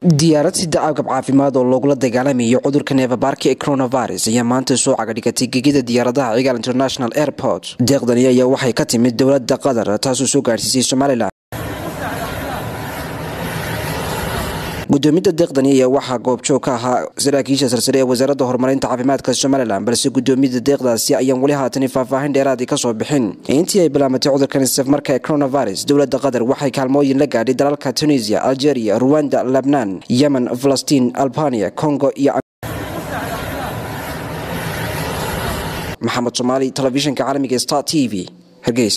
diyaarad sida agab caafimaad oo loogula dagaalamayo cudurka neefabaarka ee coronavirus ayaa maanta soo cagadhigatay gegida diyaaradaha cigaal international airport deeqdani ayaa waxay ka timid dowlada qatar taasoo soo gaadhsiisay somalilan gudoominta deeqdani ayaa waxaa goobjoog ka ahaa saraakiisha sarsare ee wasaaradda horumarinta caafimaadka somalilan balse gudoomiyada deeqdaasi ayaan weli haatani faahfaahin dheeraadii kasoo bixin intii ay bilaamatay cudurkan safmarka ee coronavirus dowlada qatar waxay kaalmooyin la gaadhay dalalka tunisia algeria ruwanda lebnan yemen falastiin albania congo iyo maxamed somaali telefishinka caalamiga star t v hargeysa